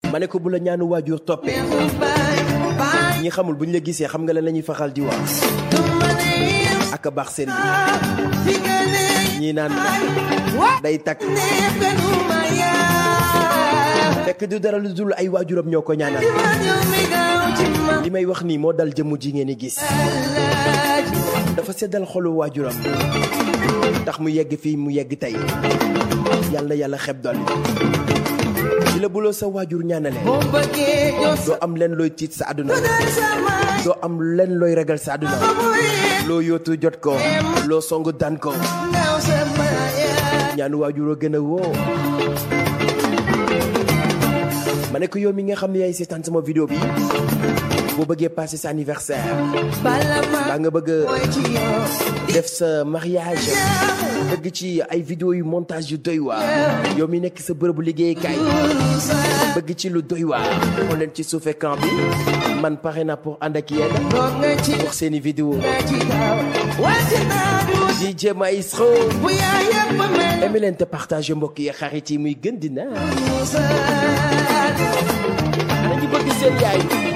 ma ne ko bu la ñaanu waajur toppee ñi xamul bu ñu la gisee xam nga la lañuy faxal di wax ak a baax sëriñ ñii naan day takk fekk du dara lu dul ay waajuram ñoo ko ñaanal li may wax nii moo dal jëmm ji ngeen di gis dafa seddal xolu waajuram tax mu yegg fii mu yegg tey yàlla yàlla xeb doon di la buloo sa waajur ñaanale doo am leen looy tiit sa àdduna doo am leen looy ragal sa àdduna loo yootu jot ko loo songu daan ko ñaanu waajuroo gën a woo ma ne ko yow mi nga xam ne yaay seetaan sama vidéo bi boo bëggee passer sa anniversaire baa nga bëgg def sa mariage bëgg ci ay vidéo yu montage yu doy waar yow mi nekk sa bërëbu liggéeykaay bëgg ci lu doy waar xool leen ci suuf écran bi man pare na pour ànd ak yéen pour seeni vidéo DJ Maestro aimé leen te partage mbokk yi xarit yi muy gën di naan ana ñu bëgg seen yaay